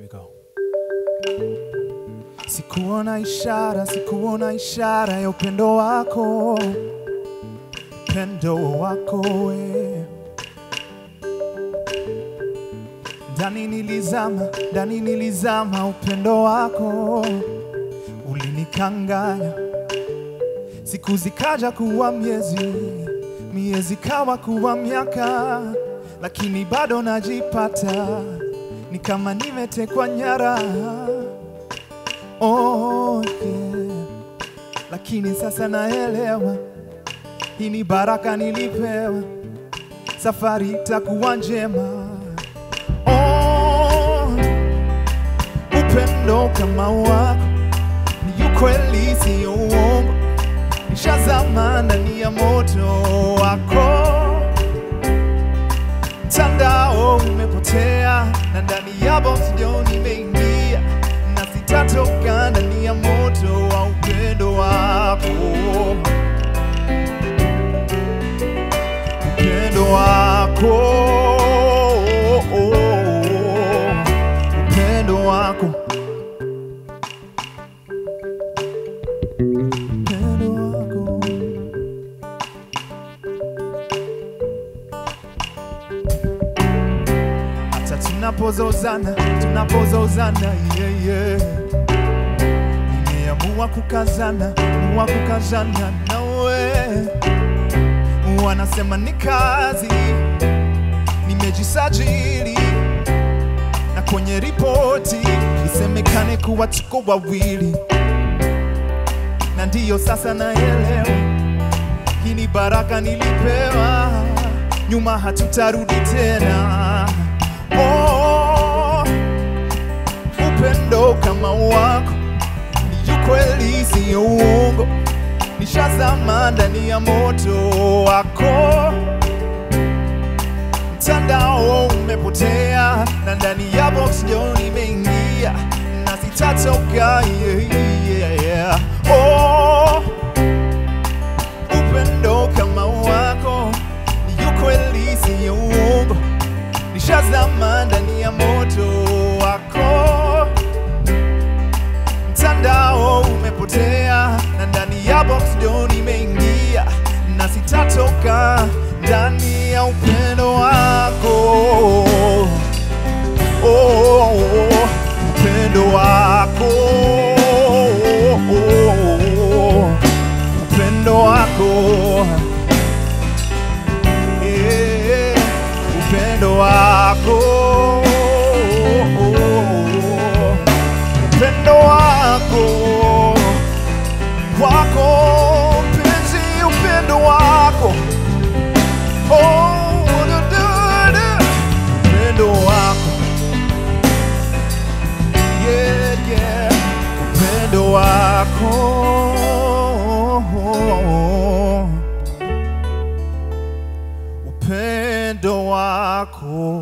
we go. Sikuona ishara, sikuona ishara ya upendo wako, upendo wako we. Ndani nilizama, ndani nilizama, upendo wako ulinikanganya. Siku zikaja kuwa miezi, miezi kawa kuwa miaka, lakini bado najipata ni kama nimetekwa nyara. Oh, yeah. Lakini sasa naelewa hii ni baraka nilipewa, safari itakuwa njema. Oh, upendo kama wako ni ukweli, sio uongo. Nishazama ndani ya moto wako, mtandao umepotea na ndani ya box ndio nimeingia, na sitatoka ndani ya moto wa upendo wako, upendo wako, upendo wako, upendo wako. hata tunapozozana tunapozozana yeah, yeah. nimeamua kukazana mua kukazana nawe wanasema ni kazi nimejisajili na kwenye ripoti isemekane kuwa tuko wawili na ndiyo sasa naelewa hii ni baraka nilipewa, nyuma hatutarudi tena. Oh, upendo kama wako ni ukweli, sio uongo. Nishazama ndani ya moto wako, mtandao umepotea na ndani ya box ndio nimeingia na sitatoka. Yeah, yeah, yeah. Oh, upendo kama wako ni ukweli, sio uongo. Nishazama ndani ya moto wako, mtandao umepotea na ndani ya box ndio nimeingia na sitatoka ndani ya upendo wako. Oh, upendo wako upendo wako Eh, upendo wako upendo wako wako mpenzi upendo wako Oh, du, du, du. upendo wako yeah, yeah. upendo wako upendo wako